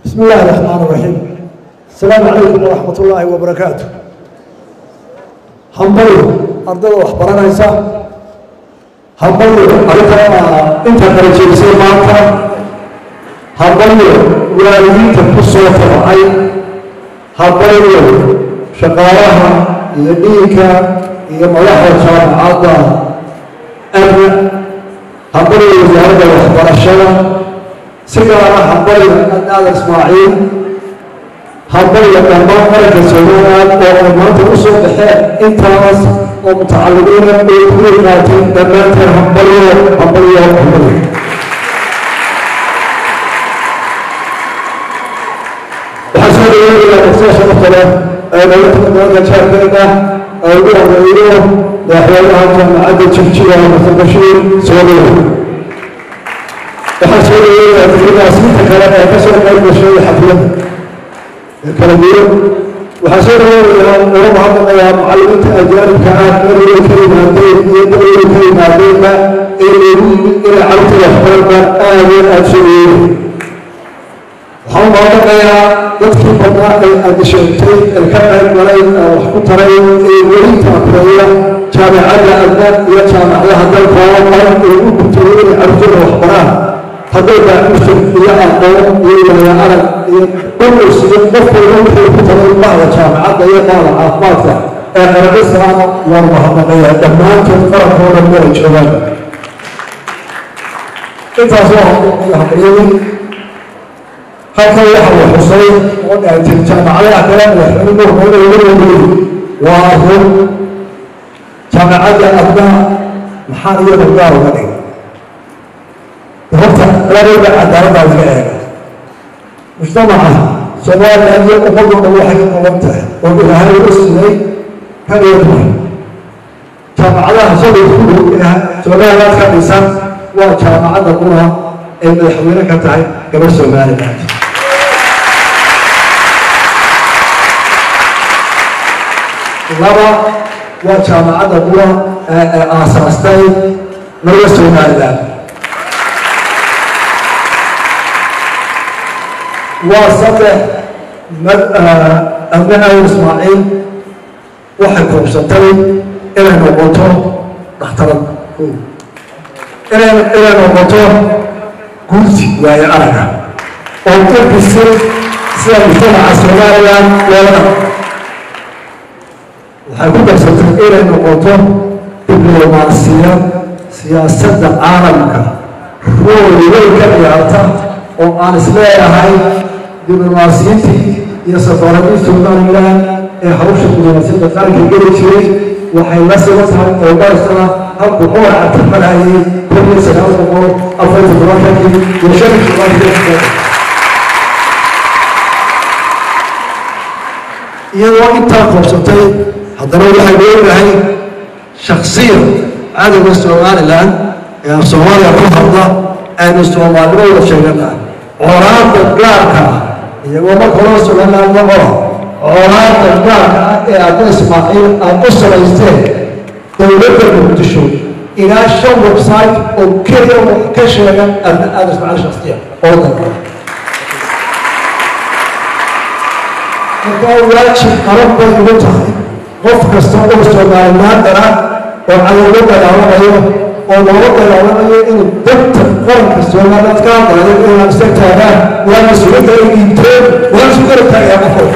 بسم الله الرحمن الرحيم السلام عليكم ورحمة الله وبركاته hambalyo ardada wax baranaysa hambalyo adiga inta kala jeedisay maanta hambalyo waalidiinta ku soo tabacay hambalyo shaqaalaha iyo dhiinka iyo madaxda jaamacadda amna hambalyo wasaaradda waxbarashada si gaara hambalyo adnaada ismaaciil hambalyo dhammaan qaranka somaliland oo ay maanta u soo baxeen intaas oo mutacalimiina ay kuga qaateen dhammaanteen hambalyo hambalyo hambalyo waxaa soo dhaweynaya daqsada sharafta leh ee dowladda gobolka jaarkeeda ay ugu horeeyo madaxweynaha jaamacadda jigjiga xasan bashiir soo dhaweey waxaa soo dhaweynaya dadweynaasiinta kale ee ka soo qayb gashay xafladda kala duwan waxaa soo dhaweynaya uga mahadnaqayaa macallimiinta ajaanibka ah dawlada ka yimaadeen iyo dawlada ka yimaadeenba ee loogu yimid inay carruurta waxbaranba aad iyo aad soo dhaweynaya waxaan u mahadnaqayaa dadkii badnaa ay aadisheegtay ee ka qayb galay wax ku taray ee weli taakureeya jaamacadda adna iyo jaamacadaha dalka oo dhan ee u gutayay inay carruurtooda waxbaraan hadday baaxuushan iyo aqoon iyo waya arag iyo dhulus iyo qof walba wixii ku taray bahda jaamacadda iyo bahda caafimaadka ee qarankisaana waan mahadnaqayaa dhammaantood qarankoo dhan meelay joogaan intaas waa hambaliyadii halkan waxa uu xusay oo dhaantay jaamacadaha kale madaxweyne hormeynayoodii waa run jaamacadda adna maxaa iyada gaar uga dhigay horta labada cadaaladdaa laga eega mujtamaca soomaaliya iyo ummaddu dhan waxay ka qaban tahay oo ilaahay u siiyey kan iyo dumar jaamacadaha shalay ku dhow soomaaliyaad ka dhisan waa jaamacadda qura ay madaxweyne ka tahay gabar somaliland laba waa jaamacadda qura ee aasaastay laga somaliland waa saddex abne aw ismaaciil waxay koobsatay inay noqoto dhakhtarad inay inay noqoto gursi waayo araga oo ka bisil sida mujtamaca somaliland loola waxay ku darsatay inay noqoto diblomaasiyad siyaasadda caalamka rool weyn ka ciyaarta oo aan isleeyahay diblomaasiyiintii iyo safaaradii somaliland ee hawsha diblomaasiyadda qaranka geli jiray waxay la siba tahay oo garsana halku cumar cabdirmanayay kun iyo sagaal boqol afar iyo todobaatankii iyo shan iyo todobaatankii iyadoo intaa koobsatay haddana waxay leeyahay shaksiyan cadowga somaliland ee soomaaliya ku hadla aynu soomaalnimo wada sheeganaa colaadda gaarka ah iyagoo marka loo somaliland noqola colaadda gaarka ah ee adna ismaaciil aad u samaysteen dowladda muqdisho ilaa shan website oo keliya wax ka sheegan adna aada ismaaciil shaksiya oo dalka markaa waajib qaran bay igu tahay qof kasta oo somalilaandana oo cadowga dagaalamayo oo looga dagaalamayo inuu danta qaranka somaliland ka hadlayo inaan isa taagaan waa mas-uuliyadda ay dhiibteen waan isu garab taagayaa qofo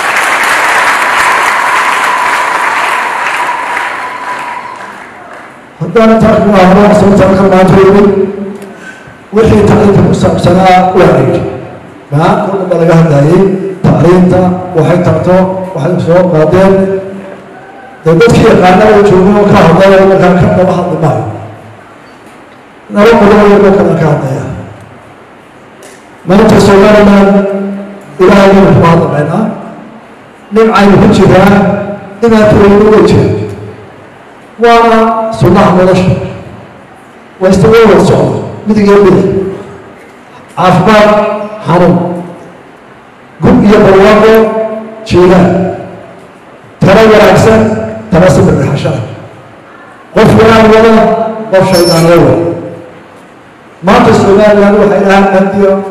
haddaan intaa ku ahno sababtaan ka maanta yimid wixii tacliinta ku saabsanaa waa yidhi maanta o dhan baa laga hadlayay tacliinta waxay tarto waxay soo qaadeen dee dadkii yaqaana oo joogay oo ka hadlaya markaa ka daba hadli maayo naba qodobayagoo kale ka hadlaya maanta somaliland ilaahaynu ku hadlamaynaa nimcaynu ku jiraa dhibaatooyinu way jira waana sunnaha nolosha waa istaga wada socda midigiyo midig caafimaad xanuun gub iyo barwaaqo jiiraan talo wanaagsan tala sabirxashada qof wanaan wada qof shaydaan la wada maanta somaliland waxay dhahaan andiyo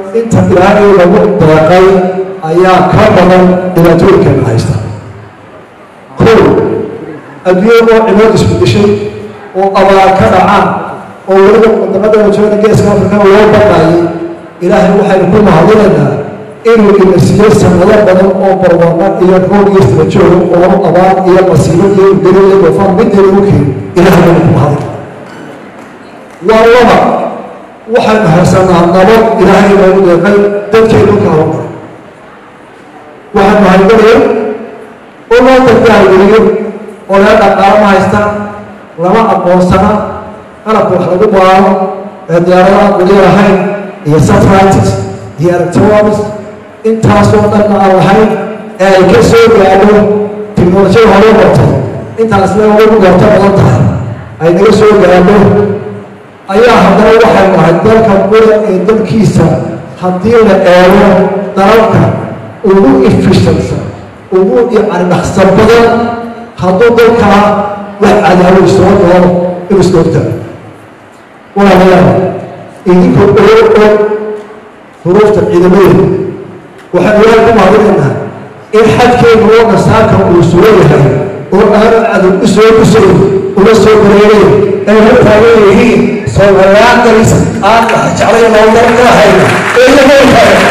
inta ilaahay lagu deeqay ayaa ka badan dhibaatooyinkeena haysta kow adduunya oo cimilad isbedeshay oo abaar ka dhacaan oo weliba wadamada jooga geeska afrikana loo baqaayay ilaahay waxaynu ku mahadinaynaa inuu ina siiyey sanado badan oo barwaaqo iyo roob iyo sirajooga oo abaar iyo masiibo iyo geri iyo dofaan midna lagu keeni ilaahay baynu ku mahadin waa laba waxaynu haysanaa nabad ilaahay noogu deeqay dadkeenu ka hawlgala waxaynu haygalayo oo loo dadka haygeliyo oo laga dhaqaalo ma haystaan lama aqoonsana qalabka wax lagu baaro ee diyaaradaha weli lahayn iyo satellites iyo electronics intaasoo dhanna aan lahayn ee ay ka soo gaadho tiknolojiyada hore qortay intaas le ugu goorto badan tahay ay naga soo gaadho ayaa haddana waxay nahay dalka qura ee dalkiisa haddii la eego dalalka ugu efficientsan ugu yacni dhaqso badan hadduu dalkaa wax cadaawo isoo doono inuu iska hortaago walaalayaal idinkoo ogo og huruufta ciidamadeeda waxaan ilaahay ku mahadinaynaa in xadkeenu oo nasaarka uu sugan yahay oo aanu cadow u soo gusayn una soo bareeray ay la taagan yihiin soomaaliyaandalis aan jeclay loodan ka hayna ee iyagoo taagan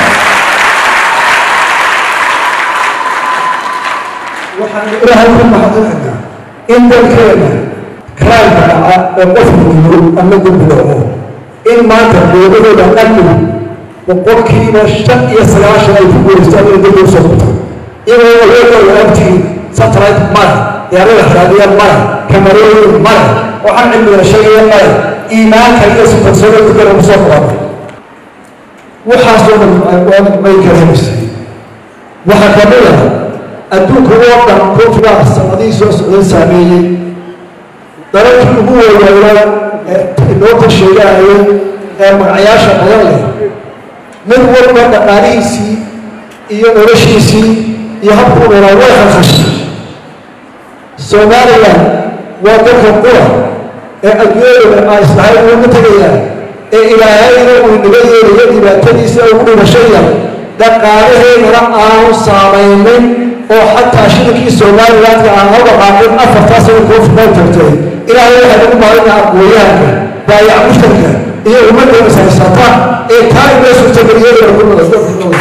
waxaan ilaahay ku mahadinaynaa in dalkeena karaanka dhaca ee qofku yiro ama dembi dhaco in maanta dowladooda amnigu boqolkiiba shan iyo sagaashan ay ku guuleystaan inay dib usoo qabtaan iyagoo awoodooda agtiin satellite male diyaarada raadiya male kamarooyin male waxaan cilmiga sheegaya male iimaanka iyo sifarsada dukana kusoo qabanay waxaasoo dhan may kareemaysay waxaa ka mid ah adduunka oo dhan koofgaa sanadihii soo socday saameeyey dalalkii ugu weynaayaa ee inoota sheegaayay ee magacyaasha badan leh mid walba dhaqaalihiisii iyo noloshiisii iyo habkuu dhalaa way khalkhashay somalilan waa dalka qura ee adduunyadooda aa islahay ugu tegayaan ee ilaahayna uu inaga yeelayo dhibaatadiisa ugu dhimasho yar dhaqaalaheedana aanu saamaynin oo xataa shirkii somalilandka aan la dhaqaaqin afartaas ay kuu fuqan tagtay ilaahay waxay ugu maalinaa aqooyahanka baayac mushtarka iyo ummadda ishaysata ee taa inoo suurtageliyay ku nada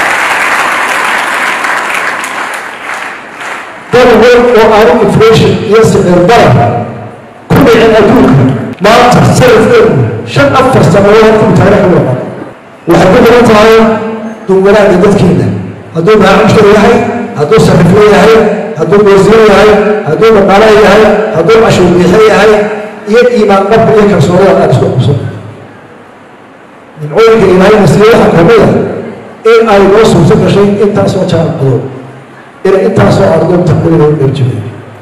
dal wal oo aanu inflation iyo sicir barar ku dhicin adduunka maanta sarafkeedu shan afar sanadood halkuu taariikh u noqon waxay ku badan tahay dunwanaagga dadkeena hadduu maamushtar yahay hadduu sarifle yahay hadduu wasiir yahay hadduu dhaqaale yahay hadduu cashuur biixe yahay iyo iimaan qabka iyo kalsoonada aad isku qabso nimcooyinka ilaahayna siiye waxaa ka mid a in ay noo suurto gashay intaasoo jaanqado inay intaasoo ardoon taqriiba u dherjibay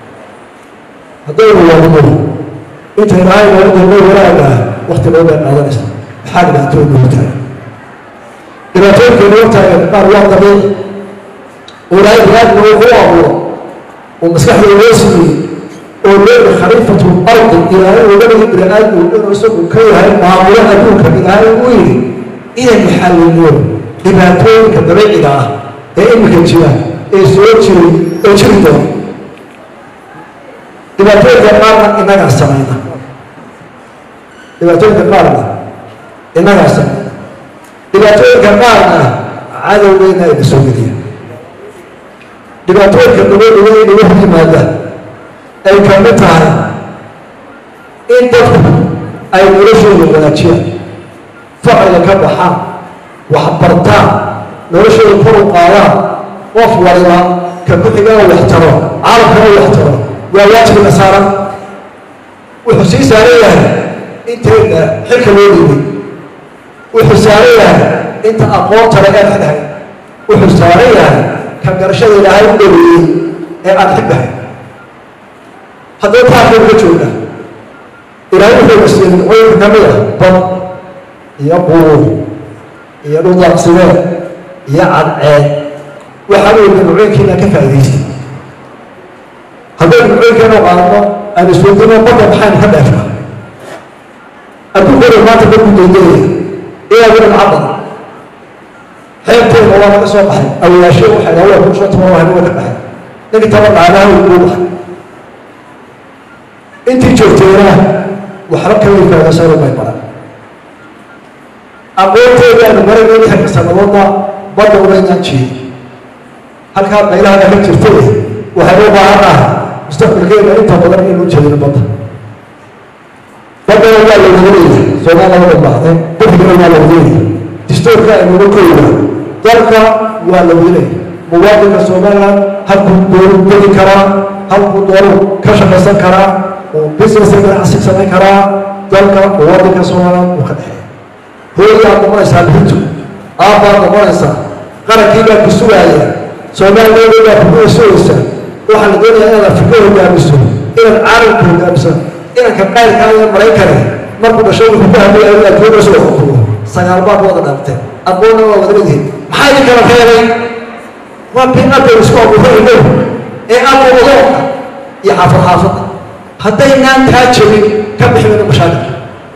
haddaynu wadno inta ilaahay noogu doono wanaaga wakti loo dheer qaadanaysa maxaa dhibaatooyin noogu taagan dhibaatooyinka noogu taagan qaar waa dabiici oo ilaahay binaadna uu ku abuuro oo maskaxda loo siiyey oo leeyahay khaliifatu ardi ilaahay uga dhigi bini aadmu inuu isagu ka yahay maamulo adduunka ilaahay uu yidhi inaynu xalliliyo dhibaatooyinka dabiiciga ah ee imika jira ee soo jiray oo jiri doona dhibaatooyinka qaarna innagaa samayna dhibaatooyinka qaarna innagaa samayna dhibaatooyinka qaarna cadowgeyna ayna soo geliya dhibaatooyinka dabadhiga in lagu hor yimaada ay ka mid tahay in dadku ay noloshooda wanaajiyaan facila ka baxaan waxbartaan noloshooda kor u qaadaan qof waliba ka ku-xigana wax taro caalamkana wax taro waa waajibka saaran wuxuu sii saaran yahay intayna xilka loo dhiibay wuxuu saaran yahay inta aqoonta laga xidhay wuxuu saaran yahay ka garashada ilaahay u dhaweeyey ee aan xigbahay haddaba taakaynu ka joognaa ilaahay wuxuu nasiiyey nimcooyinka ka mid ah bad iyo buur iyo dhuldaaqsimeed iyo cadceed waxaa weeye nimcooyinkiina ka faa'idaystay haddaynu nimcooyinkeenu qaadno aan isweydiino badda maxaynu ka dheefnaa adduunkooda maanta dadku daydeeya ilaa wilan cabad xeebteena waa laga soo baxay awayaashe waxay dhaha waa kusoo tuma waa ka baxay ninkii taba dhaanaha uu kuu baxay intii joogteena waxba kama ifaadasano may baran aqoonteedaanu marageyni halka sanadoodna badda umaynaan jeedi halkaa meelaha ka jirtay waxay u baahan ah mustaqbalkeena inta badan inuu jeedino badda baddana waa la wadaleeyahay soomaaliya waa baahday bixigana waa la wadaleeyahay distoorka aynuga kooyna dalka waa la wadaleeyahay muwaadinka somaliland halkuu dooru degi karaa halkuu dooru ka shaqaysan karaa oo business ganacsi samayn karaa dalka muwaadinka somaliland uu ka dhexeeya hooyaad noqonaysaa bintu aabbaad noqonaysaa qarankii baa ku sugaaya soomaaliyeeda baa kugu sugaysaa waxaa la doonayaa inaad afrika hogaamiso inaad caalamka hogaamiso inanka qayrka iyo maraykane markuu dhashay wuxuu ku hadlaya inaad joogaso xukumo sagaal baad wada dhaafteen aqoonna waa wada leedihin maxaa idin kala reebay waa binadaynu isku abuurayno ee abuurdoonka iyo xaafad xaafadda haddaynaan taa jebin ka bixi mayno mashaakilka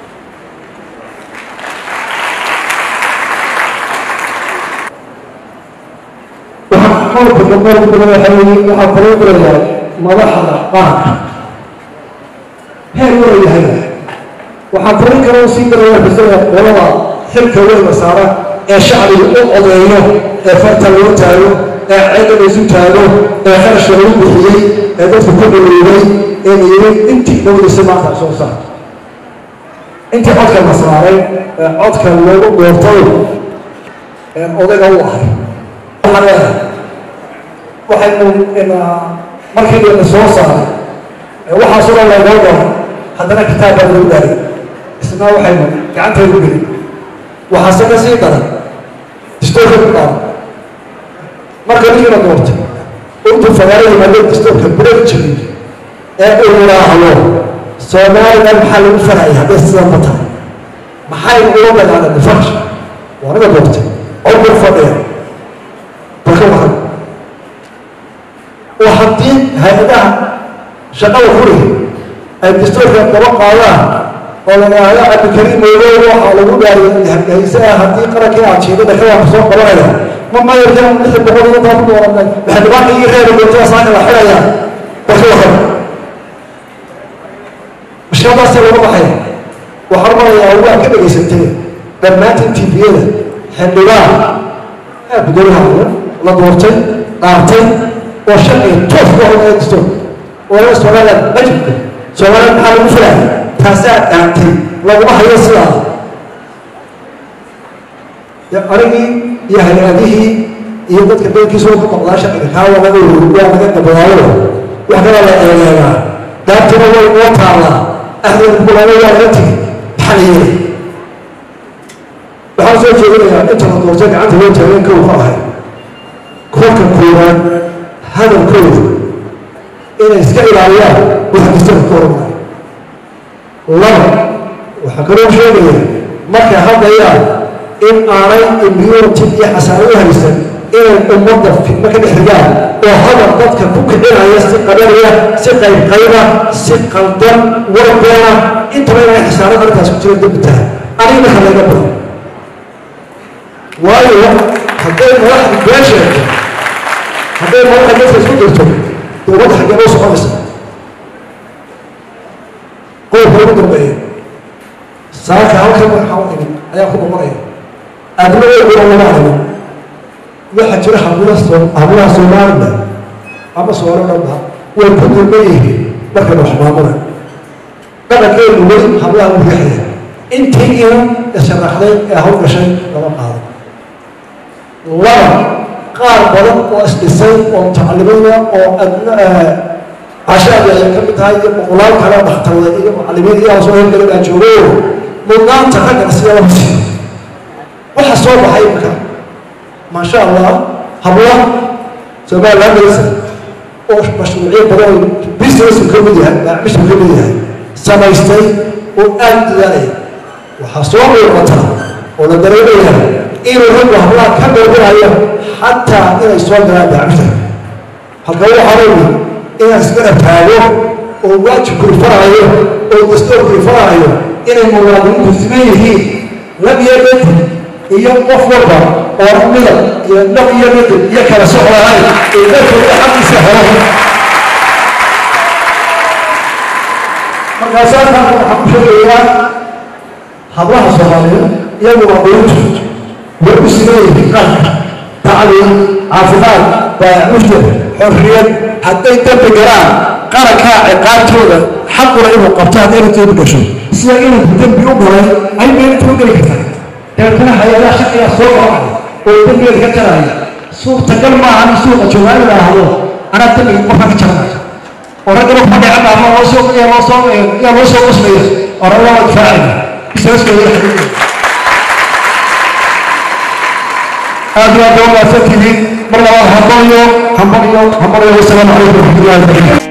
qolka boqolka badan waxaa weeye waxaa kaloo gelayaa madaxda qaranka heer wala yahay waxaa korin kaloo sii galaya bisada qolada xilka weyna saara ee shacbiga u odeeyo ee farta loo taago ee ceedda laysu taago ee kharashka lagu bixiyey ee dadku ku dhaliilay ee la yiri intii dowlisa maanta soo saar intii codka la saaray ee codka loogu doortay ee odayga u ahay waxaa leedahay waxaynu markii la soo saaray waxaasoo dhan laynoo doono haddana kitaab baa lagu daayay isna waxaynu gacantaynu gelin waxaase ka sii daran distoorka ku qaadan marka ninkii la doortay intuu fagaaro yimaado distoorka bureeg jirin ee uu yidhaahdo soomaaliland maxaa lagu farayay hadday sidanba tahay maxaynu uga dagaalanay farsha waa naga doortay codbur fadhiya balka wahan oo haddii hay-adaha shaqada furiga ay dastuurka daba qaadaan oo la yidhaahdo cabdikariim moodow waxaa lagu dhaariyay hargeysa ah haddii qarankii aad jiidada xilaa soo qabanaya ma mayarkan lix boqol iyo intaa ku dooranay waxay dhibaata ii reebi doontaa saaka la xidhaya balka wahan mashkiladaasi laga baxaya waxaan marayaa waa ka dhegaysantay dhammaantiin tviyada xildhibaan gudoomiyaha la doortay dhaartay oo sharciga toos ku hormaya dastuur oo somaliland ajibka somaliland maxaa lagu filaya taasaa dhaantay laguma hayo sidaa anigii iyo hay-adihii iyo dadka beelkiisa oo ku noqdaa sharciga kaa waa laga waa laga gabadaayo wax kalaa la eegeegaa dhaantuna way noo taallaa ahdeeda kulaama waa laga tegi maxaa la yeelay waxaan soo jeedinayaa inta la doortay gacanta loo taageen kow ka ahay kolka koowaad hadalkooda inay iska ilaaliyaan waxa dastuurka ka hormaya laba waxaa kaloo sheegaya markay hadlayaan in aanay immunity iyo xasaano u haysan inay ummadda fidmo ka dhex rigaan oo hadal dadka ku kicinaya si qabanaya si qaybqayba si qaldan warbeena intaba inay xasaanada arrintaas ku jira dembi tahay aniga marka laga bado waayo hadday madaxda been sheegto hadday madaxda dadka isku dirto dowladda xaggee loo soconaysa qodobka ugu dambeeya saaka halkan waxaa u imid ayaa ku noqonaya adnadeeduna lama arimo waxaa jira hablaha hablaha somaliland ama soomaalilanda way ku dulman yihiin marka wax maamula dhaqankeedu weli hablaha u riixaya intii inan isharaxday ee hawl gashay lama qaado laba qaar badan oo isdhisay oo mutacalimiina oo adna cashaadi ay ka mid tahay iyo boqolaal kale oo dhakhtarda iyo mucalimiin iyo soo hirgala baa joogo mudnaanta raggana sida lama siiyo waxa soo baxay imika maasha allah habla somaliland galisa oo mashruucyo badan oo businessu ka mid yahay maacmishu ka mid yahay samaystay oo aad u dadaalaya waxaa soo muuqata oo la dareemaya inuu raggu hablaha ka doorbinayo xataa inay soo galaan maacmisha halka waxaa leeyihi inaan iska taago oo waajibkuu faraayo oo dastuurkii faraayo inay muwaadiniintu siman yihiin lam yalid iyo qof walba oo midab iyo dhab iyo midab iyo kala soc lahayn ee dadkooda xaqiisa helo markaasaa taana waxaan ku sheegayaa hablaha soomaaliyeed iyagu waa dowladdu way u simeeyihiin qaranka tacliim caafimaad baacushda xorriyad hadday dambi galaan qarankaa ciqaabtooda xaquna inuu qabto haddayna dembi gasho sida inuu dembi u galay ayba intuu geli kartaa dabeetana hay-adaha shaqigaa soo qabacay oo dembigeeda ka jaraya suurtagal maaha in suuqa joogaa in la ahdo anaa dembiga qofka ka jaranaya oo raggana kuma dhicin ama loo soo yaa loo soo yaa loo soo qosmaya oo ragga waa difaacaya isaaskeeda xadiidka aad iyo aad waa mahadsantihiin mar labaad hambalyo hambalyo hambalyo wasalaamu calaykum waraxmatullahi wabarakatu